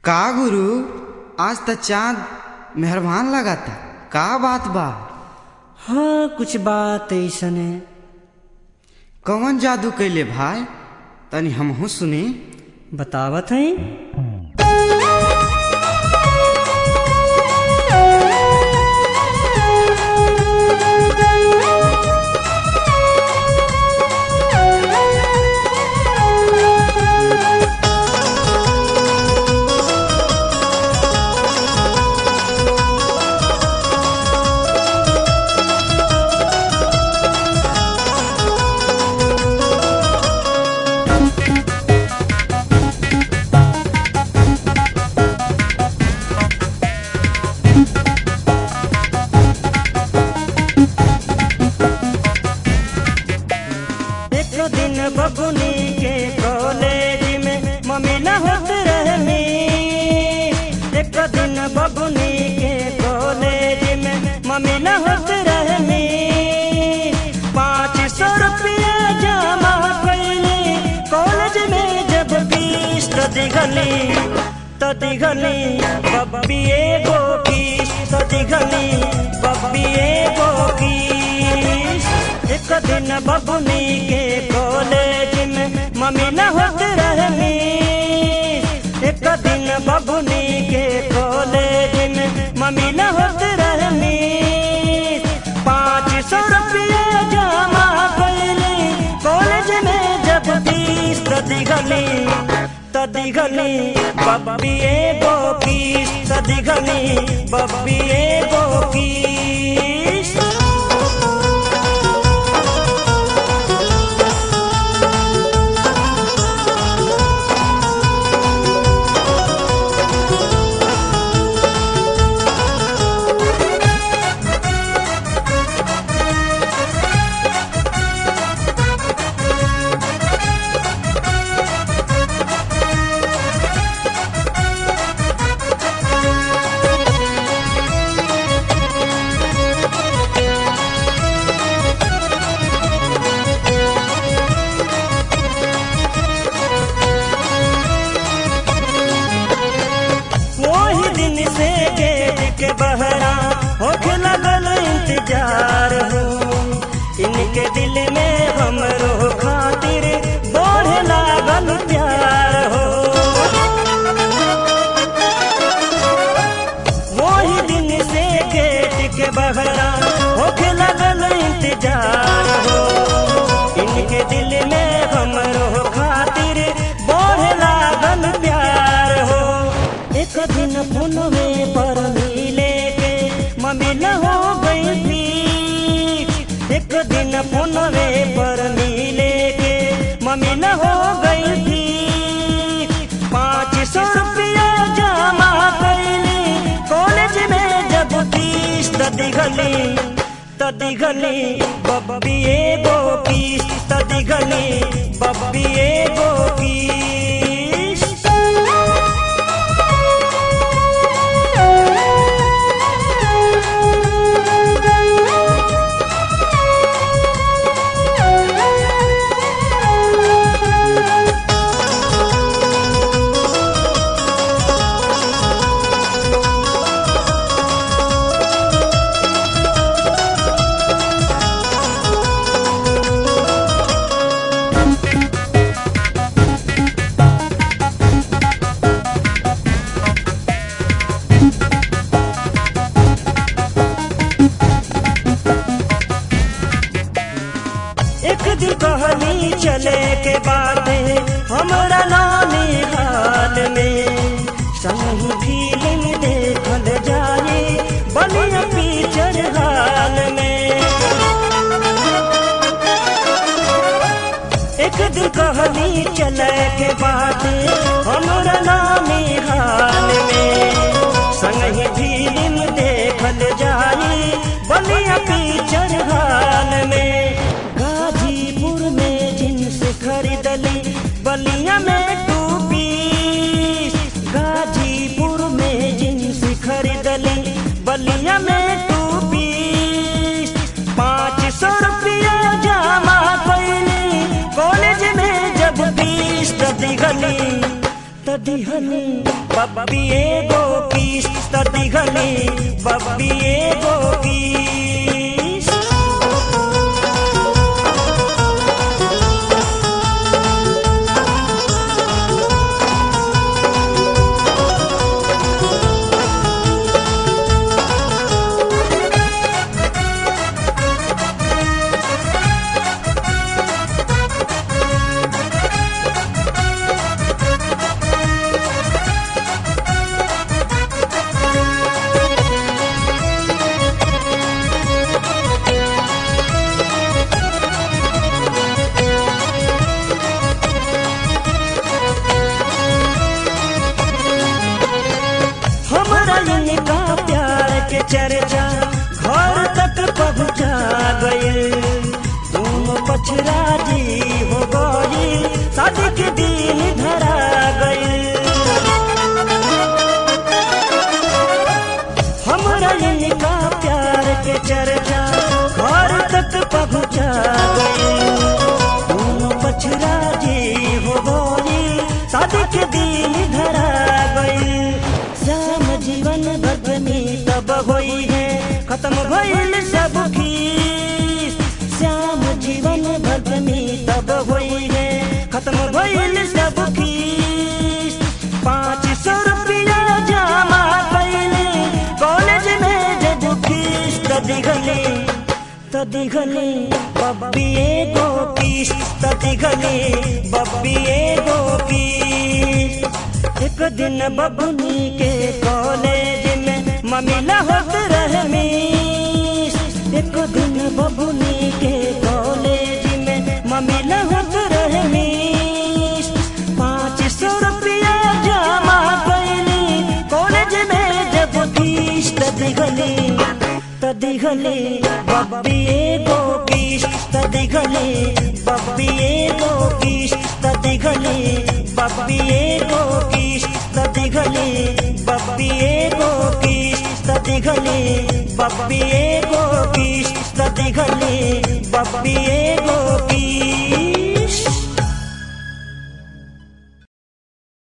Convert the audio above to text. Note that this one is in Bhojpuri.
का गुरु आज त चाँद मेहरबान लगाता का बात बा हाँ कुछ बात ऐसन है कौन जादू कैले भाई तनी हमहू सुनी बतावत है एक दिन बबुनी के कॉलेज में मम्मी न होत रहनी एक दिन बबुनी के कॉलेज में मम्मी न होत रहनी पाँच सौ रुपया जमा कैली कॉलेज में जब फीस तो दिखली तो दिखली बब्बी एगो फीस तो दिखली बब्बी एगो फीस एक दिन बबुनी के कॉलेज में मम्मी न होत रहनी एक दिन बबुनी के कॉलेज में मम्मी न होत रहनी पाँच सौ रुपया जमा कैली कॉलेज में जब फीस तो दिखली तो दिखली बब्बी एगो फीस तो दिखली बब्बी एगो फीस वही दिन से गेट के बहरा होके लगल इंतजार हो इनके दिल में हमरो खातिर बढ़े लागल प्यार हो वही दिन से गेट के बहरा होके लगल इंतजार हो इनके दिल में हमरो खातिर बढ़े लागल प्यार हो एक दिन फोनवे पर मिले के मम्मी न हो गई थी एक दिन फोनवे पर मिले के मम्मी न हो गई थी पाँच सौ रुपया जमा कैली कॉलेज में जब फीस तो दिखली तो दिखली बब्बी एगो फीस तो दिखली बब्बी एगो फीस एक दिन कहनी चले के बाद हमरा नानी हाल में संग फिल्म देखल जाए बलिया पिक्चर हाल में एक दिन कहनी चले के बाद हमरा नानी हाल में संग फिल्म देखल जाए बलिया पिक्चर हाल में गाजीपुर में जींस खरीदली बलिया में टूपी गाजीपुर में जींस खरीदली बलिया में टूपी पाँच सौ रुपया जमा कैली कॉलेज में जब फीस तो दिखली तो दिघली बब्बी एगो किस त दिघली बब्बी एगो किस हमरा इनका प्यार के चर्चा घर तक पहुँचा गए दोनों पछरा जी हो गई शादी के दिन धरा गए हमरा इनका प्यार के चर्चा घर तक पहुँचा गए दोनों पछरा जी हो गई शादी के दिन धरा गई श्याम जीवन भगनी तब होई है खत्म भइल सब खीस श्याम जीवन भगनी तब होई है खत्म भइल सब खीस पाँच सौ रुपया जमा कैले कॉलेज में जब फीस त दिखली त दिखली बब्बी एगो किस त दिखली बब्बी एगो किस एक दिन बबुनी के कॉलेज में ममिला होत रहे मिस एक दिन बबुनी के कॉलेज में ममिला होत रहे मिस पाँच सौ रुपया जमा कैली कॉलेज में जब फीस त दिखली त दिखली बब्बी एगो किस त दिखली बब्बी एगो किस त दिखली बब्बी एगो किस त दिखली बब्बी एगो किस त दिखली बब्बी एगो किस त दिखली बब्बी